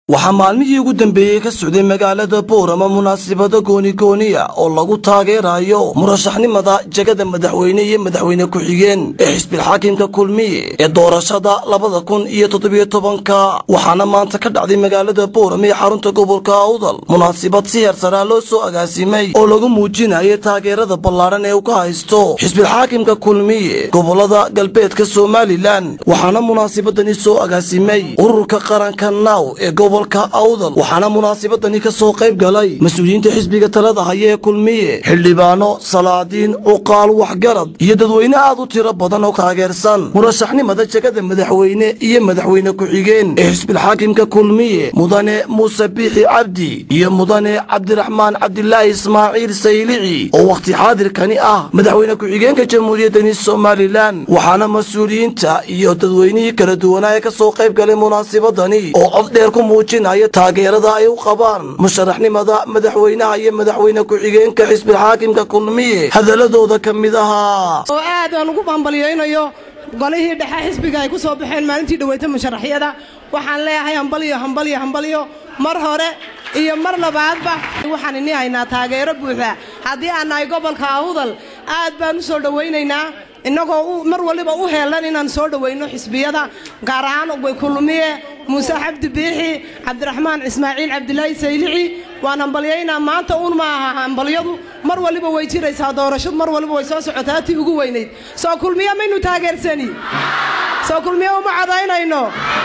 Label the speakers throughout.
Speaker 1: waxaa maalmihii ugu dambeeyey ka socday magaalada boorama munaasabada goonigooniya oo lagu taageerayo murashaxnimada jegada madaxweyne iyo madaxweyne ku-xigeen ee xisbilxaakimka kulmiye ee doorashada labada kun iyo toddobiyo tobanka waxaana maanta ka dhacday magaalada boorama ee xarunta gobolka awdal munaasabad si heersaraa loo soo agaasimay oo lagu muujinayo taageerada ballaadhan ee uu ka haysto xisbilxaakimka kulmiye gobolada galbeedka somalilan waxaana munaasabadani soo agaasimay ururka qaranka naaw ee awdal waxaana munaasabadani ka soo qayb galay mas-uuliyiinta xisbiga talada haya ee kulmiye xildhibaano salaadiin cuqaal waxgarad iyo dadweyne aad u tiro badan oo taageersan murashaxnimada jegada madaxweyne iyo madaxweyne ku-xigeen ee xisbilxaakimka kulmiye mudane muuse biixi cabdi iyo mudane cabdiraxmaan cabdilaahi ismaaciil saylici oo wakhti xaadirkani ah madaxweyne ku-xigeenka jamhuuriyaddani somalilan waxaana mas-uuliyiinta iyo dadweynihii kala duwanaa ee ka soo qayb galay munaasabadani oo cod dheer ku muujinaya taageerada ay u qabaan musharaxnimada madaxweynaha iyo madaxweyne ku-xigeenka xisbilxaakimka kulmiye hadaladooda ka mid ahaa
Speaker 2: oo aad aan ugu bambalyaynayo golihii dhexe xisbiga ay ku soo baxeen maalintii dhaweyta musharaxyada waxaan leeyahay hambalyo hambalyo hambalyo mar hore iyo mar labaadba waxaan ini haynaa taageero buuxa haddii aan nahay gobolka awdal aad baan u soo dhowaynaynaa innagoo mar waliba u heelan inaan soo dhowayno xisbiyada gaar ahaan kulmiye muuse xabdi biixi cabdiraxmaan ismaaciil cabdilaahi saylici waan hambalyaynaa maanta uun ma aha hambalyadu mar waliba way jiraysaa doorashadu mar waliba way soo socotaa tii ugu weynayd soo kulmiye maynu taageersani soo kulmiye uma codaynayno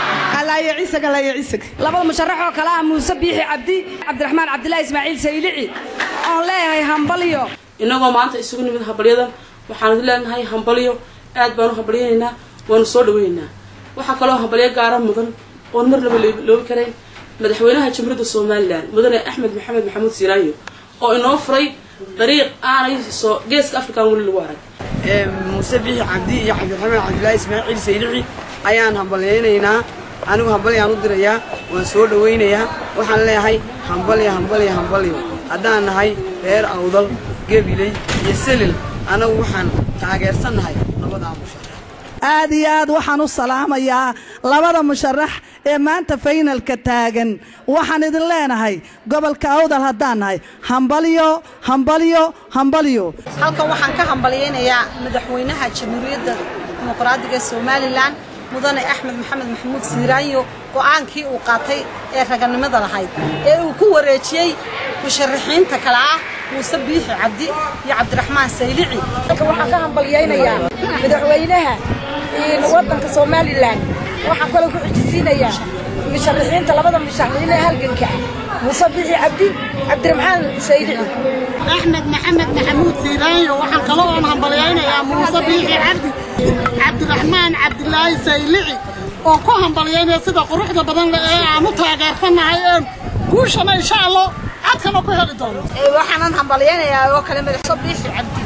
Speaker 3: labada musharaxoo kale ah muuse biixi cabdi cabdiraxmaan cabdilaahi ismaaciil saylici oon leeyahay hambalyo
Speaker 4: innagoo maanta isugu nimid hambalyadan waxaanu leenahay hambalyo aad baanu hambalyaynaynaa waanu soo dhawaynaynaa waxaa kaloo hambalyo gaara mudan oon mar laba loobi karayn madaxweynaha jamhuuriyadda somalilan mudane axmed maxamed maxamuud siiraayo oo inoo furay dariiq aanay soo geeska afrikan weli lagu arag
Speaker 5: muuse biixi cabdi iyo cabdiraxmaan cabdilaahi ismaaciil saylici ayaan hambalyaynaynaa anigu hambalyaan u dirayaa waan soo dhawaynayaa waxaan leeyahay hambalyo hambalyo hambalyo haddaan nahay reer awdal gebiley iyo selil anagu waxaan taageersannahay labadaa musharax
Speaker 6: aad iyo aad waxaan u salaamayaa labada musharax ee maanta faynalka taagan waxaan idin leenahay gobolka awdal haddaan nahay hambalyo hambalyo hambalyo
Speaker 7: halkan waxaan ka hambalyaynayaa madaxweynaha jamhuuriyadda dimuqraadiga ee somalilan mudane axmed maxamed maxamuud siiraanyo go'aankii uu qaatay ee raganimada lahayd ee uu ku wareejiyey musharaxiinta kale ah muuse biixi cabdi iyo cabdiraxmaan saylici
Speaker 3: halkan waxaan ka hambalyaynayaa madaxweynaha waddanka somalilan waxaan kaloo ku xijisiinayaa musharaxiinta labada musharaxiin ee halganka ah muuse biixi cabdi cabdiraxmaan saylici
Speaker 8: axmed maxamed maxamuud siiraanyo waxaan kaloo oon hambalyaynayaa muuse biixi cabdi cabdiraxmaan cabdilaahi saylici oo ku hambalyaynaya sida quruxda badan leh ee aan u taageersannahay een guushana insha allah cadkana ku heli doono
Speaker 7: waxaanan hambalyaynayaa oo kale madaxso biixi cabdi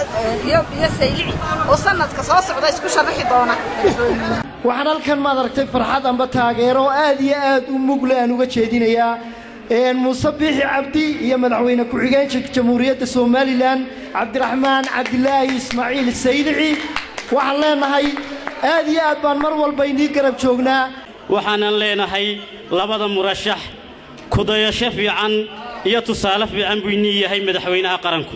Speaker 7: iyo saylici oo sanadka soo socda isku sharaxi doona
Speaker 9: waxaan halkan maad aragtay farxad amba taageero oo aad iyo aad u mugle aan uga jeedinayaa muuse biixi cabdi iyo madaxweyne ku-xigeenka jamhuuriyadda somalilan cabdiraxmaan cabdilaahi ismaaciil saylici waxaan leenahay aad iyo aad baan mar walba inii garab joognaa
Speaker 10: waxaanan leenahay labada murashax kudayasho fiican iyo tusaale fiican buu inii yahay madaxweynaha qaranku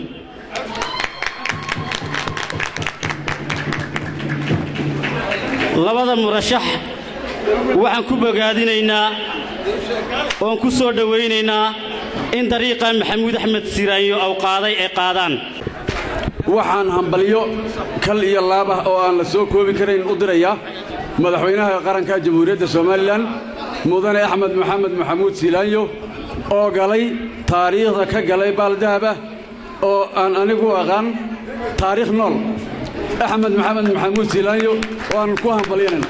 Speaker 10: labada murashax waxaan ku bogaadinaynaa oon ku soo dhowaynaynaa in dariiqa maxamuud axmed siiraanyo aw qaaday ay qaadaan
Speaker 11: waxaan hambalyo kal iyo laab ah oo aan la soo koobi karayn u dirayaa madaxweynaha qaranka jamhuuriyadda somalilan mudane axmed maxamed maxamuud siilaanyo oo galay taariikhda ka galay baaldahaba oo aan anigu aqaan taariikh nool axmed maxamed maxamuud siilaanyo waannu ku hambalyanayna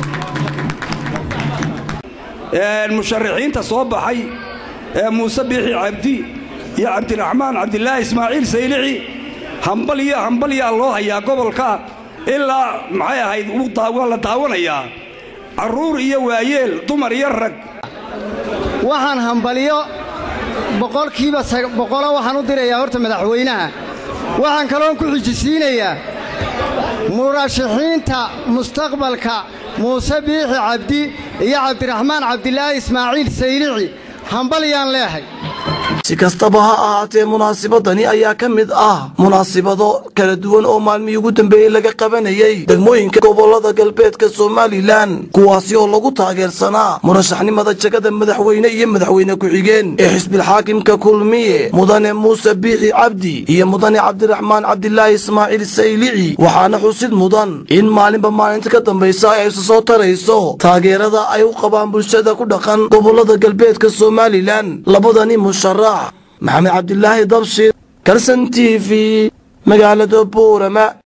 Speaker 12: musharaxiinta soo baxay ee muuse biixi cabdi iyo cabdiraxmaan cabdilaahi ismaaciil saylici hambalyo hambalyaa loo hayaa gobolka ilaa maxay ahayd waa la daawanayaa carruur iyo waayeel dumar iyo rag
Speaker 13: waxaan hambalyo boqolkiiba boqolo waxaan u dirayaa horta madaxweynaha waxaan kaloon ku xijisiinayaa murashaxiinta mustaqbalka muuse biixi cabdi iyo cabdiraxmaan cabdilaahi ismaaciil saylici hambalyaan leehay
Speaker 1: si kastaba ha ahaatee munaasibadani ayaa ka mid ah munaasibado kala duwan oo maalmihii ugu dambeeyey laga qabanayay degmooyinka gobolada galbeedka somalilan kuwaasi oo lagu taageersanaa murashaxnimada jagada madaxweyne iyo madaxweyne ku-xigeen ee xisbilxaakimka kulmiye mudane muuse biixi cabdi iyo mudane cabdiraxmaan cabdilaahi ismaaciil saylici waxaana xusid mudan in maalinba maalinta ka dambaysa ay isu soo tarayso taageerada ay u qabaan bulshada ku dhaqan gobolada galbeedka somalilan labadani musharax maxamed cabdilaahi dabshir kalson t v magaalada buurama